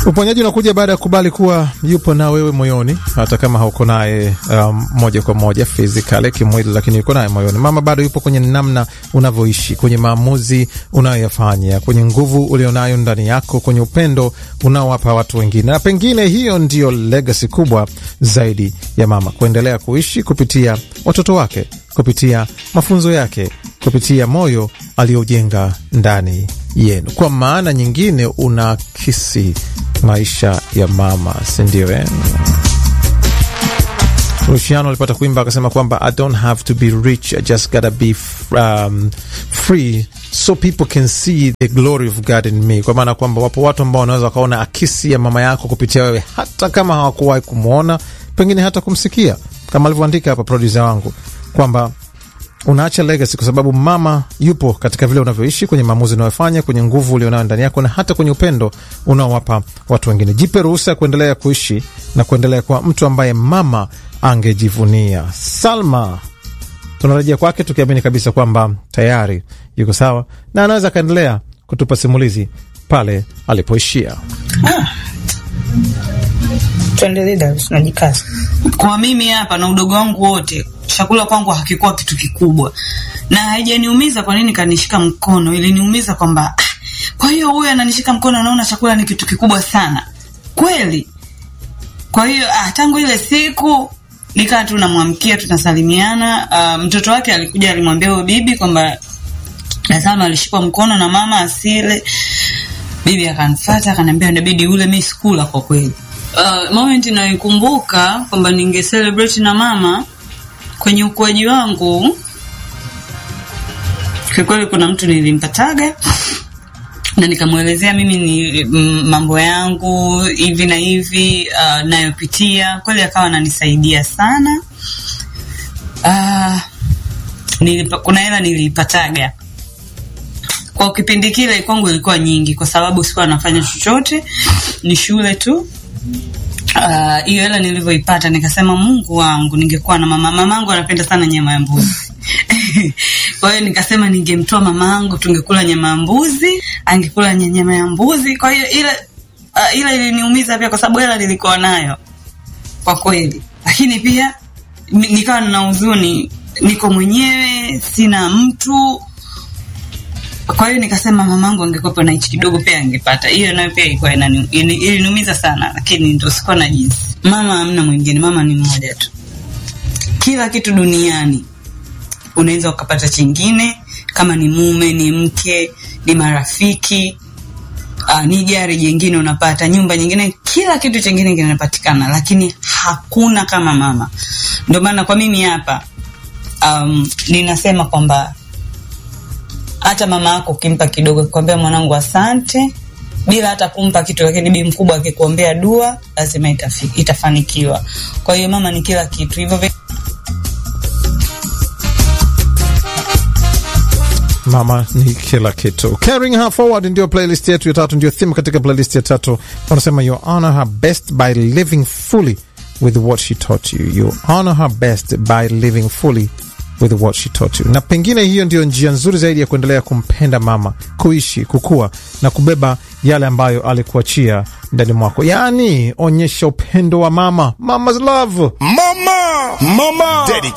Uponyaji unakuja baada ya kubali kuwa yupo na wewe moyoni, hata kama hauko naye um, moja kwa moja physically kimwili, lakini yuko naye moyoni. Mama bado yupo kwenye namna unavyoishi, kwenye maamuzi unayoyafanya, kwenye nguvu ulionayo ndani yako, kwenye upendo unaowapa watu wengine, na pengine hiyo ndiyo legacy kubwa zaidi ya mama, kuendelea kuishi kupitia watoto wake, kupitia mafunzo yake, kupitia moyo aliojenga ndani yenu. Kwa maana nyingine, unaakisi maisha ya mama, si ndio? Eh, Luciano alipata kuimba akasema kwamba I don't have to be rich, I just gotta be um, free so people can see the glory of God in me, kwa maana kwamba wapo watu ambao wanaweza wakaona akisi ya mama yako kupitia wewe, hata kama hawakuwahi kumwona, pengine hata kumsikia, kama alivyoandika hapa produsa wangu kwamba unaacha legacy kwa sababu mama yupo katika vile unavyoishi, kwenye maamuzi unayofanya, kwenye nguvu ulionayo ndani yako, na hata kwenye upendo unaowapa watu wengine. Jipe ruhusa ya kuendelea kuishi na kuendelea kuwa mtu ambaye mama angejivunia. Salma tunarejea kwake tukiamini kabisa kwamba tayari yuko sawa na anaweza akaendelea kutupa simulizi pale alipoishia. Ah. Tuendelee Darus, najikaza. Kwa mimi hapa na udogo wangu wote, chakula kwangu hakikuwa kitu kikubwa, na haijaniumiza. Kwa nini kanishika mkono? Iliniumiza kwamba ah, kwa hiyo huyu ananishika mkono, anaona chakula ni kitu kikubwa sana kweli. Kwa hiyo ah, tangu ile siku nikaa tu namwamkia, tunasalimiana. Uh, mtoto wake alikuja, alimwambia huyo bibi kwamba Salma alishikwa mkono na mama asile. Bibi akanifata akaniambia inabidi ule, mimi sikula kwa kweli. Uh, moment naikumbuka kwamba ninge celebrate na mama kwenye ukuaji wangu, kwa kweli kuna mtu nilimpataga na nikamwelezea mimi ni mambo yangu hivi na hivi uh, nayopitia. Kweli akawa ananisaidia sana. Uh, nilipa, kuna hela nilipataga kwa kipindi kile, kwangu ilikuwa nyingi, kwa sababu sikuwa nafanya chochote, ni shule tu hiyo uh, hela nilivyoipata nikasema, Mungu wangu, ningekuwa na mama. Mamangu anapenda sana nyama ya mbuzi kwa hiyo nikasema ningemtoa mamangu, tungekula nyama ya mbuzi, angekula nyama ya mbuzi. Kwa hiyo ile uh, ile iliniumiza pia, kwa sababu hela nilikuwa nayo kwa kweli, lakini pia nikawa na huzuni, niko mwenyewe, sina mtu kwa hiyo nikasema mamangu angekuwa na hichi kidogo pia angepata. Hiyo nayo pia ilikuwa iliniumiza sana, lakini ndo sikuwa na jinsi. Mama hamna mwingine, mama ni mmoja tu. Kila kitu duniani unaweza ukapata chingine, kama ni mume, ni mke, ni marafiki, uh, ni gari jingine unapata, nyumba nyingine, kila kitu chingine kinapatikana, lakini hakuna kama mama. Ndio maana kwa mimi hapa um, ninasema kwamba hata mama yako ukimpa kidogo, akikwambia mwanangu, asante, bila hata kumpa kitu, lakini bi mkubwa akikuombea dua, lazima itafi, itafanikiwa. Kwa hiyo mama ni kila kitu hivyo. Mama ni kila kitu. Carrying her forward ndio playlist yetu ya tatu, ndio theme katika playlist ya tatu. Wanasema you honor her best by living fully with what she taught you. You honor her best by living fully with what she taught you. Na pengine hiyo ndio njia nzuri zaidi ya kuendelea kumpenda mama, kuishi, kukua na kubeba yale ambayo alikuachia ndani mwako. Yaani, onyesha upendo wa mama, mama's love. Mama, mama. Dedicated.